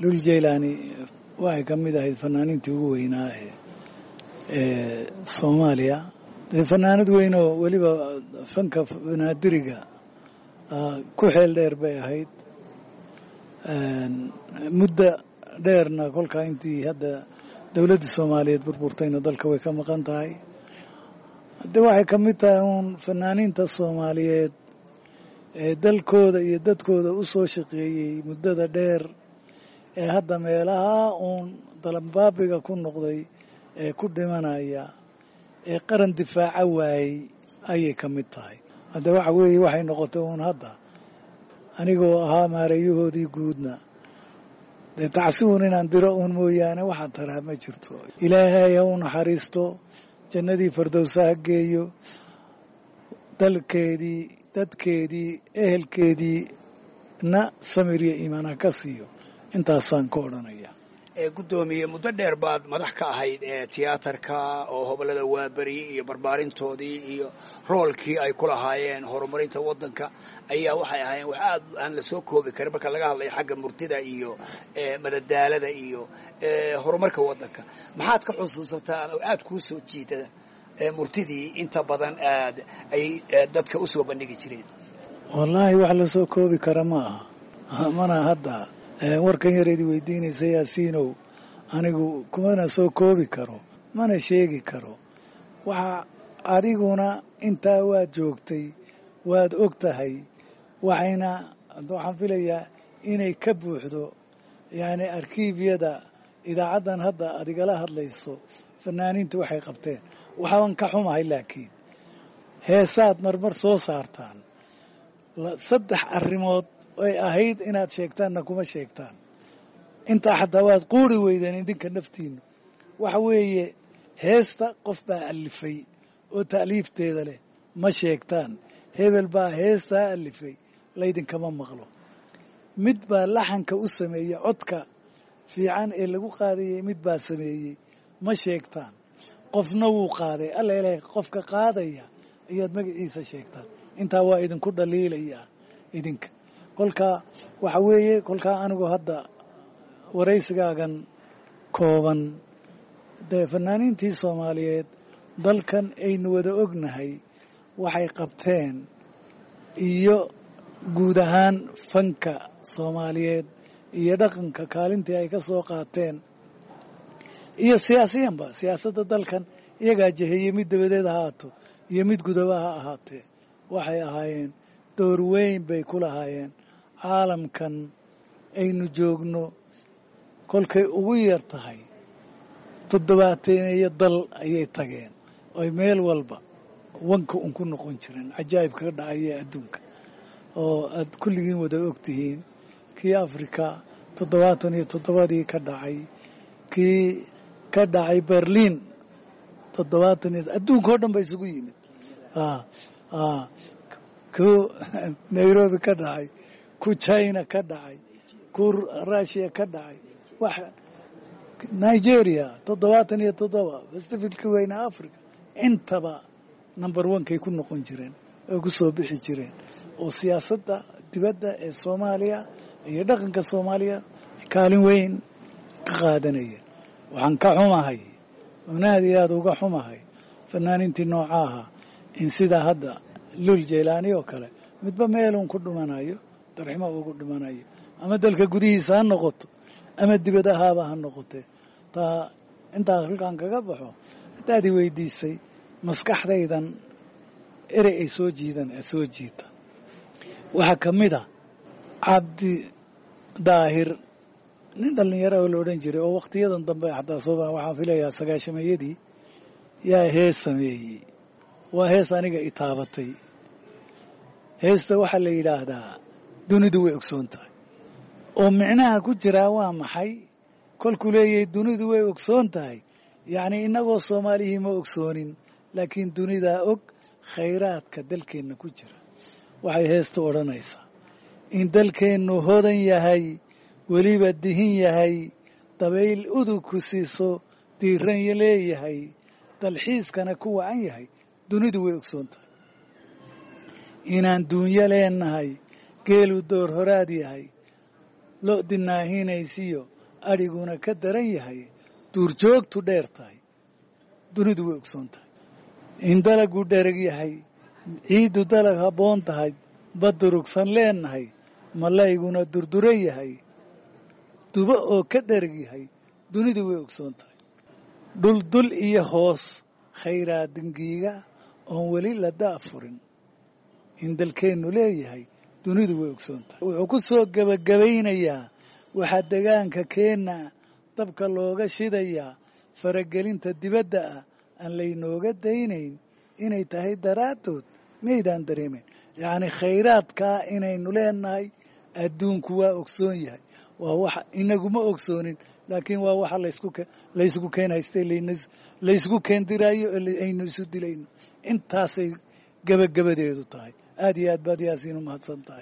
lul jaylaani waxay ka mid ahayd fanaaniintii ugu weynaa ee soomaaliya dee fanaanad weyn oo weliba fanka banaadiriga ku xeel dheer bay ahayd muddo dheerna kolkaa intii hadda dowladda soomaaliyeed burburtayna dalka way ka maqan tahay de waxay ka mid tahay uun fanaaniinta soomaaliyeed ee dalkooda iyo dadkooda u soo shaqeeyey muddada dheer ee hadda meelaha uun dalambaabiga ku noqday ee ku dhimanaya ee qaran difaaca waayey ayay ka mid tahay hadda waxa weeye waxay noqotay uun hadda anigoo ahaa maareeyahoodii guudna dee tacsi uun inaan diro uun mooyaane waxaa taraa ma jirto ilaahay ha u naxariisto jannadii fardowsa ha geeyo dalkeedii dadkeedii ehelkeedii na samir iyo iimaan ha ka siiyo intaasaan ka odhanaya guddoomiye muddo dheer baad madax ka ahayd ee tiyaatarka oo hobolada waaberi iyo barbaarintoodii iyo roolkii ay ku lahaayeen horumarinta waddanka ayaa waxay ahaayeen wax aad aan la soo koobi karin marka laga hadlayo xagga murtida iyo madadaalada iyo horumarka waddanka maxaad ka xusuusataan oo aad kuu soo jiidada murtidii inta badan aad ay dadka u soo bandhigi jireen wallaahi wax la soo koobi kara ma aha mana hadda warkan yareedi weydiinaysa yaasiinow anigu kumana soo koobi karo mana sheegi karo waxa adiguna intaa waad joogtay waad og tahay waxayna waxaan filayaa inay ka buuxdo yacni arkiibyada idaacaddan hadda aad igala hadlayso fanaaniintu waxay qabteen waxaan ka xumahay laakiin heesaad marmar soo saartaan saddex arrimood ay ahayd inaad sheegtaanna kuma sheegtaan intaa xataa waad quuri weydeen idinka naftiinu waxa weeye heesta qof baa alifay oo ta'liifteeda leh ma sheegtaan hebel baa heestaa alifay laydinkama maqlo mid baa laxanka u sameeyey codka fiican ee lagu qaadayey mid baa sameeyey ma sheegtaan qofna wuu qaaday alla ilahay qofka qaadaya ayaad magaciisa sheegtaan intaa waa idinku dhaliilayaa idinka kolkaa waxa weeye kolkaa anigu hadda waraysigaagan kooban dee fanaaniintii soomaaliyeed dalkan aynu wada ognahay waxay qabteen iyo guud ahaan fanka soomaaliyeed iyo dhaqanka kaalintii ay ka soo qaateen iyo siyaasiyanba siyaasadda dalkan iyagaa jeheeyey mid dabadeed ha ahaato iyo mid gudaba ha ahaatee waxay ahaayeen door weyn bay ku lahaayeen caalamkan aynu joogno kolkay ugu yar tahay toddobaateeniyo dal ayay tageen oy meel walba wanka un ku noqon jireen cajaa'ib kaga dhacaya adduunka oo aad kulligiin wada og tihiin kii afrika toddobaatan iyo toddobadii ka dhacay kii ka dhacay berliin toddobaatan iyo adduunka oo dhan ba isugu yimid ku nairobi ka dhacay ku china ka dhacay ku russia ka dhacay wax nigeria toddobaatan iyo toddoba pacificka weyne africa intaba number onekay ku noqon jireen oo ku soo bixi jireen oo siyaasadda dibadda ee soomaaliya iyo dhaqanka soomaaliya kaalin weyn ka qaadanayeen waxaan ka xumahay oon aad iyo aada uga xumahay fanaaniintii noocaaha in sidaa hadda lul jaylaani oo kale midba meelun ku dhimanayo darximo ugu dhimanayo ama dalka gudihiisa ha noqoto ama dibadahaaba ha noqotee taa intaa halkaan kaga baxo haddaad i weydiisay maskaxdaydan erey ay soo jiidan ee soo jiita waxaa ka mid a cabdi daahir nin dhallinyaro oo la odhan jiray oo wakhtiyadan dambe xataa sooba waxaan filayaa sagaashameeyadii yaa hees sameeyey waa hees aniga i taabatay heesta waxaa la yidhaahdaa dunidu way ogsoon tahay oo micnaha ku jiraa waa maxay kolkuu leeyahay dunidu way ogsoon tahay yacnii innagoo soomaalihii ma ogsoonin laakiin dunidaa og khayraadka dalkeenna ku jira waxay heestu odhanaysaa in dalkeennu hodan yahay weliba dihin yahay dabayl udug ku siiso diiran leeyahay dalxiiskana ku wacan yahay dunidu way ogsoon tahay inaan duunyo leenahay geelu door horaad yahay lo dinaahinaysiyo adhiguna ka daran yahay duurjoogtu dheer tahay dunidu way ogsoon tahay in dalagu dhereg yahay ciiddu dalag habboon tahay badurugsan leennahay malayguna durdura yahay dubo oo ka dhereg yahay dunidu way ogsoon tahay dhuldul iyo hoos khayraadingiiga oon weli la da'furin in dalkeennu leeyahay dunidu way ogsoon tahay wuxuu ku soo gebagabaynayaa waxaa degaanka keenna dabka looga shidayaa faragelinta dibadda ah aan laynooga daynayn inay tahay daraaddood maydaan dareemeyn yacnii khayraadkaa inaynu leenahay adduunku waa ogsoon yahay waa waxa inaguma ogsoonin laakiin waa waxa laysku laysku keen haystay laysku keendiraayo aynu isu dilayno intaasay gebagabadeedu tahay aad iyo aad baad yaasiin u mahadsan tahay